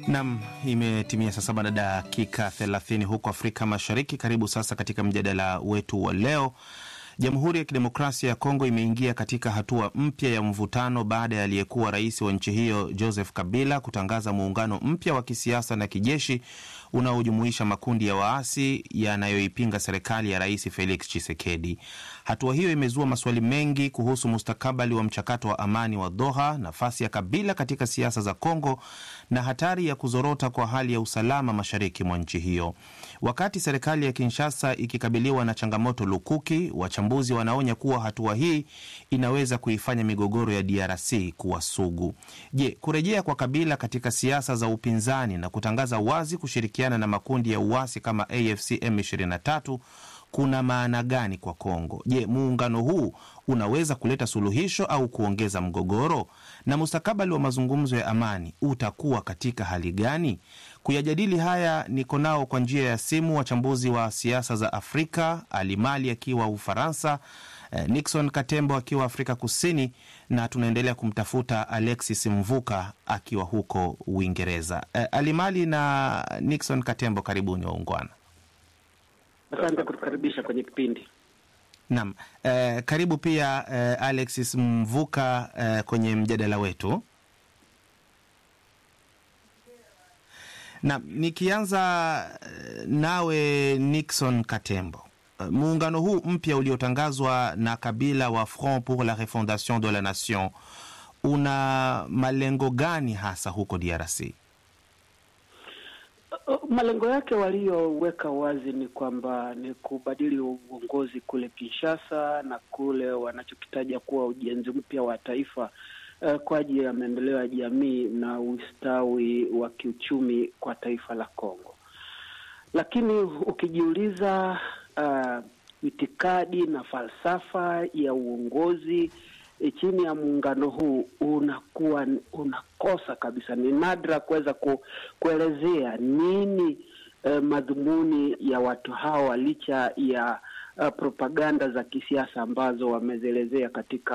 Nam, imetimia saa saba na dakika 30 huko Afrika Mashariki. Karibu sasa katika mjadala wetu wa leo. Jamhuri ya Kidemokrasia ya Kongo imeingia katika hatua mpya ya mvutano baada ya aliyekuwa rais wa nchi hiyo Joseph Kabila kutangaza muungano mpya wa kisiasa na kijeshi unaojumuisha makundi ya waasi yanayoipinga serikali ya Rais Felix Tshisekedi. Hatua hiyo imezua maswali mengi kuhusu mustakabali wa mchakato wa amani wa Doha, nafasi ya Kabila katika siasa za Kongo na hatari ya kuzorota kwa hali ya usalama mashariki mwa nchi hiyo. Wakati serikali ya Kinshasa ikikabiliwa na changamoto lukuki, wachambuzi wanaonya kuwa hatua hii inaweza kuifanya migogoro ya DRC kuwa sugu. Je, kurejea kwa Kabila katika siasa za upinzani na kutangaza wazi kushirikiana na makundi ya uasi kama AFC M23 kuna maana gani kwa Kongo? Je, muungano huu unaweza kuleta suluhisho au kuongeza mgogoro? Na mustakabali wa mazungumzo ya amani utakuwa katika hali gani? Kuyajadili haya niko nao kwa njia ya simu wachambuzi wa siasa za Afrika, Alimali akiwa Ufaransa, Nixon Katembo akiwa Afrika Kusini, na tunaendelea kumtafuta Alexis Mvuka akiwa huko Uingereza. Alimali na Nixon Katembo, karibuni waungwana. Asante kutukaribisha kwenye kipindi. Naam, eh, karibu pia eh, Alexis Mvuka eh, kwenye mjadala wetu. Naam, nikianza eh, nawe Nixon Katembo, eh, muungano huu mpya uliotangazwa na Kabila wa Front pour la Refondation de la Nation una malengo gani hasa huko DRC? Malengo yake waliyoweka wazi ni kwamba ni kubadili uongozi kule Kinshasa na kule wanachokitaja kuwa ujenzi mpya wa taifa uh, kwa ajili ya maendeleo ya jamii na ustawi wa kiuchumi kwa taifa la Kongo. Lakini ukijiuliza uh, itikadi na falsafa ya uongozi E, chini ya muungano huu unakuwa unakosa kabisa. Ni nadra kuweza ku, kuelezea nini eh, madhumuni ya watu hawa licha ya uh, propaganda za kisiasa ambazo wamezielezea katika